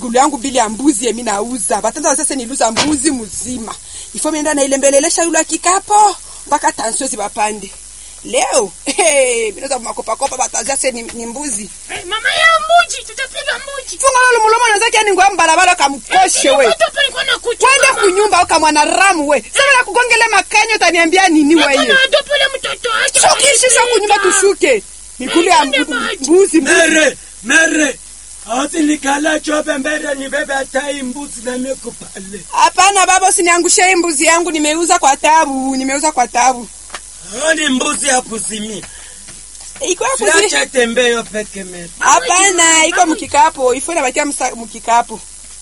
migulu yangu mbili ya mbuzi yemi nauza batanda sasa niluza mbuzi mzima ifo mienda nailembelelesha yula kikapo mpaka tansio zibapande leo hey, minaweza makopakopa batazia se ni, ni mbuzi Eh, mama ya mbuji tutapiga mbuji funga lolo mulomo nazaki yani ngwa mbalabala kamkoshe we Watu hapa nilikuwa nakuta twende mama. kunyumba ukamwana ramu we sasa na kugongele makanyo utaniambia nini weye Kuna adopele mtoto wake shukishisha kunyumba tushuke migulu ya Nende mbu- maji. mbuzi mbuzi mere mere awati nikala chope mbere nibebe atai mbuzi na miku pale hapana baba usiniangushe hii mbuzi yangu nimeuza kwa tabu nimeuza kwa tabu oni mbuzi ya kuzimia iko ya kuzi siache tembeyo peke mere hapana iko mkikapo ifo inabatia msa- mkikapo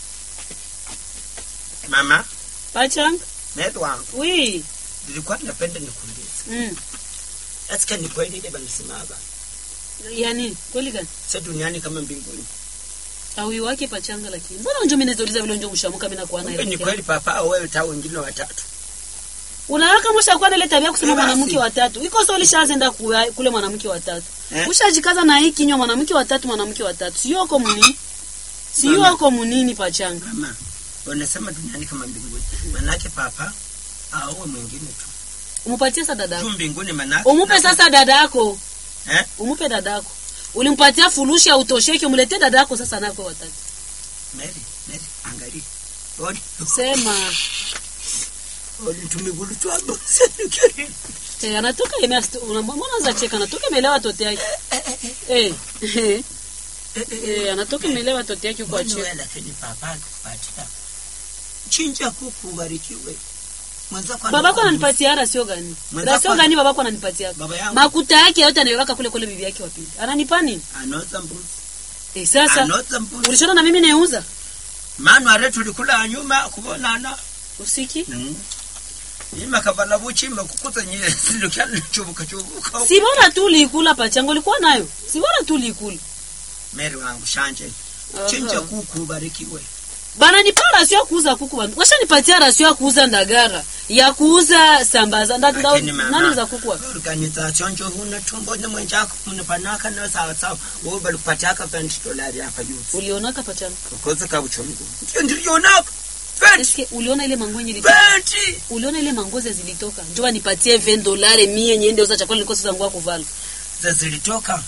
mama Pachang? mere wangu Oui. nilikuwa napenda nikuulize Mm. asika ni kweli ile banasemaga Yani, kweli gani? sa duniani kama mbinguni Awi wake pachanga lakini. Mbona unjo mimi nazouliza vile unjo mshamuka mimi nakuwa kumbe ni naye. kweli papa au wewe ta wengine watatu Unawaka mwisha kuwa na ile tabia kusema Eh, basi. mwanamke watatu. Iko sio ulishaanza kuya- kule mwanamke watatu. Eh? Ushajikaza na hii kinywa mwanamke watatu mwanamke watatu. Sio uko munini? Sio Mama. uko munini pachanga. mama wanasema duniani kama mbinguni manake papa auwe mwingine tu Umupatie sasa dada juu yako. mbinguni manake Umupe sasa dada yako. eh? Umupe dada yako. Ulimpatia furushi ya utosheke umletee dada yako sasa nako watatu. Mary, Mary, angalia. Oni, Sema. oni tumigulu twabo. Eh, anatoka yeye unamwona za cheka anatoka imelewa tote yake. Eh. Eh. Eh, anatoka imelewa tote yake kwa Mbona cheka. wewe lakini papa akupatia. Chinja kuku ubarikiwe. Mwenzako ana- babako ananipatia rasio gani Mwenzako- rasio gani babako ananipatia Baba yangu. makuta yake yote anaiweka kule kule bibi yake wapili ananipa nini Anauza mbuzi. eh, sasa Anauza mbuzi. ulishona na mimi neuza Manu are tulikula nyuma kubonana. usiki Mm. Ima kavala buchima kukuza nyile silukia chubuka chubuka. si bora tu uliikula pachango ulikuwa nayo si bora tu uliikula Mary wangu shanje. Aha. Chinja kuku ubarikiwe. bana nipa rasio ya kuuza kuku bana washanipatia rasio ya kuuza ndagara ya kuuza sambaza nda, nda, Lakini mama, nani za kuku wapi organization njo huna tumbo ni mwenjako mnapanaka na sawa sawa wewe bali kupatiaka 20 dolari hapa juu ulionaka pachango kokoze ka uchungu ndio ndio na 20 eske uliona ile mangonye ilitoka 20 uliona ile mangoze zilitoka njoo nipatie 20 dolari mie niende uza chakula nilikosa zangu ya kuvala za zilitoka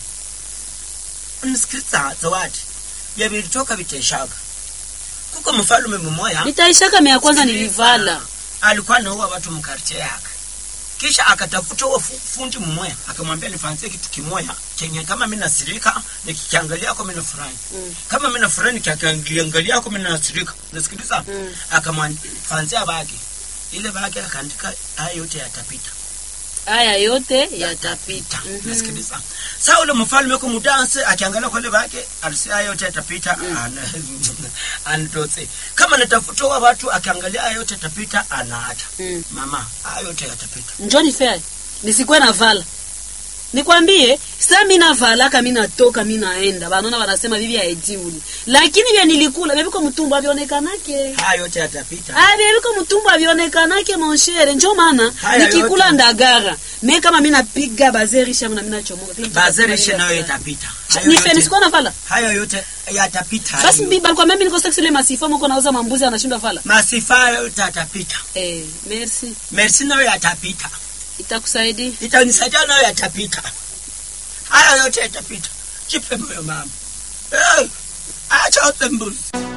msikiliza zawadi ya vilitoka viteshaga kuko mfalume mmoja nitaishaka mea kwanza nilivala alikuwa anaua watu mkartie yake kisha akatafuta huo fu- fundi mmoja akamwambia nifanzie kitu kimoja chenye kama mimi nasirika nikikiangalia kwa mimi nafurahi Mm. kama mimi nafurahi nikiangalia kwa mimi nasirika nasikiliza Mm. akamfanzia bagi ile bagi akaandika haya yote yatapita haya yote yatapita Mhm. nasikiliza saa ule mfalme ko mudanse akiangalia kwa ile bagi alisia haya yote yatapita ana anatose kama natafuta wa watu akiangalia haya yote yatapita anaacha Mm. mama haya yote yatapita njoni fair nisikuwe na vala nikwambie sa mi navalaka mi natoka mi naenda banona wanasema bibi aejiuli lakini vya nilikula vyaviko mtumbu avyonekanake haya yote yatapita Ah, vyaviko mtumbu avyonekanake monshere njo maana Haya nikikula yote. ndagara me kama mi napiga bazerisha na mi nachomoka Kila mtu bazerishe atakuwa nayo yeye itapita afurahi. Hayo Nife yote- nisikuwa na vala hayo yote yatapita basi hayo. mbi balikwambia mi niko seksi ile masifa moko nauza mambuzi anashindwa vala masifa yote yatapita eh, merci mersi nayo yatapita itakusaidia itanisaidia nayo yatapita haya yote yatapita jipe moyo mama Eh, acha uze mbuzi